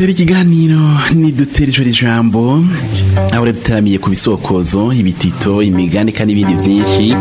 rero ikiganiro nidutere ijoro ijambo aho rero dutaramiye ku bisokozo ibitito imigani n'ibindi byinshi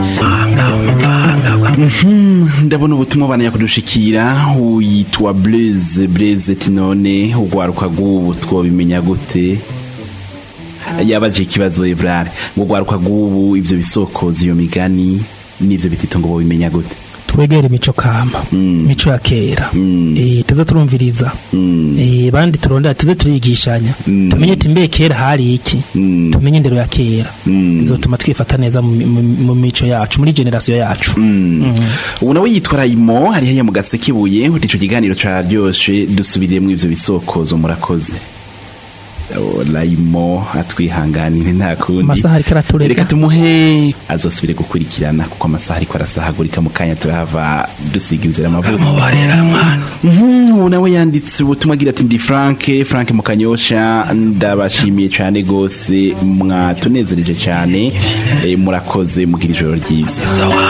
Mhm, ndabona ubutumwa banaya kudushikira uyitwa blaze blaze tinone ugwaruka rw'ubu twobimenya gute yabaje ikibazo evrare ngo ugwaruka rw'ubu ivyo bisokozo iyo migani n'ivyo bitito ngo bobimenya gute twegere imico kama imico ya kera eh tuze turumviriza eh bandi turondera tuze turigishanya tumenye ati mbe kera hari iki tumenye indero ya kera bizotuma twifata neza mu- mu mu mico yacu muri generation yacu ubu nawe yitwa rayimo hari hariya mu gasekebuye uti ico kiganiro caryoshe dusubiriyemwo ivyo bisokozo murakoze Oh, rayimo atwihanganire nta kundi Amasaha ariko araturega. reka tumuhe azosubire gukurikirana kuko amasaha ariko arasahagurika mu kanya turahava dusiga inzira amavuko Mhm, ubu nawe yanditse ubutumwa agira ati ndi frank frank mukanyosha ndabashimiye cyane gose mwatunezereje cyane Eh, murakoze mugira ijoro ryiza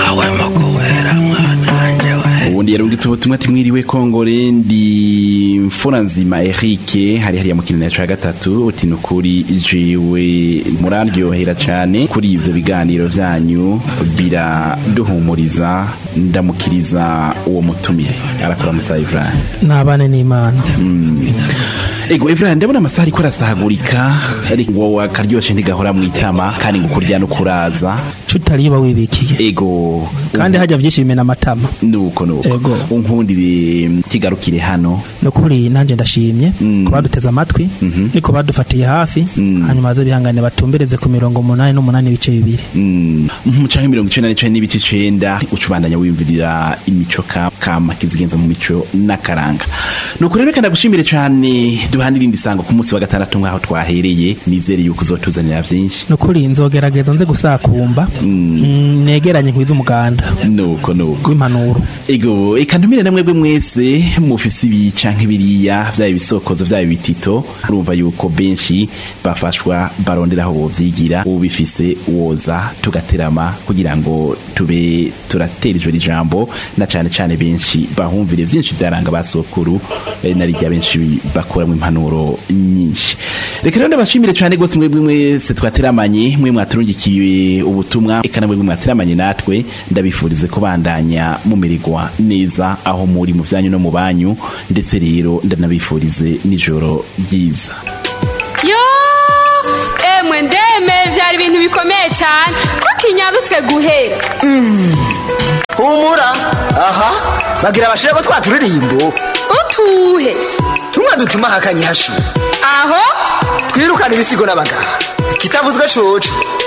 ubundi yarungitse ubutumwa ati mwiriwe kongore ndi mfura nzima erike hari hariya mu kinini cya gatatu uti ni ukuri jiwe muraryohera cyane kuri ibyo biganiro byanyu biraduhumuriza ndamukiriza uwo mutumire arakuramutsa Ibrahim nabane n'Imana ego Ibrahim ndabona amasaha ariko arasahagurika ariko wowe akaryoshe ntigahora mu itama kandi ngo kurya no kuraza cutariba wibikiye ego kandi hajya byinshi bimena amatama nuko nuko Ego. unkundire kigarukire hano nukuri nanjye ndashimye ko baduteze amatwi ariko badufatiye hafi hanyuma baze bihangane batumbereze ku mirongo umunani n'umunani ibice bibiri mu canke mirongo icenda n'icenda n'ibice icenda uca ubandanya wiyumvirira imico ka- kama kizigenza mu mico n'akaranga nuko rero reka ndagushimire cane duhana irindi sango ku munsi wa gatandatu nk'aho twahereye nizere yuko uzotuzanira vyinshi nukuri nzogerageza nze gusakumba Mm, negeranye nkwiza umuganda nuko nuko w'impanuro ego eka ntumire na mwebwe mwese mufise ibi canke biriya vyaba ibisokozo vyaba ibitito urumva yuko benshi bafashwa barondera aho bovyigira ubifise woza tugaterama kugira ngo tube turatera ijoro ijambo na cane cane benshi bahumvire vyinshi vyaranga basokuru eh, na rirya benshi bakuramwo impanuro nyinshi reka rero ndabashimire cane gose mwebwe mwese twateramanye mwe mwaturungikiye ubutumwa eka na mwebwe mwateramanye natwe ndabifurize kubandanya mumererwa neza aho muri mu vyanyu no mu banyu ndetse rero ndanabifurize n'ijoro ryiza yo emwe ndeme byari ibintu bikomeye cyane ko kinyarutse guhera humura aha bagira abashira ko twaturirimbo utuhe tumwe dutuma hakanye hashu aho twirukana ibisigo n'abagabo kitavuzwe coco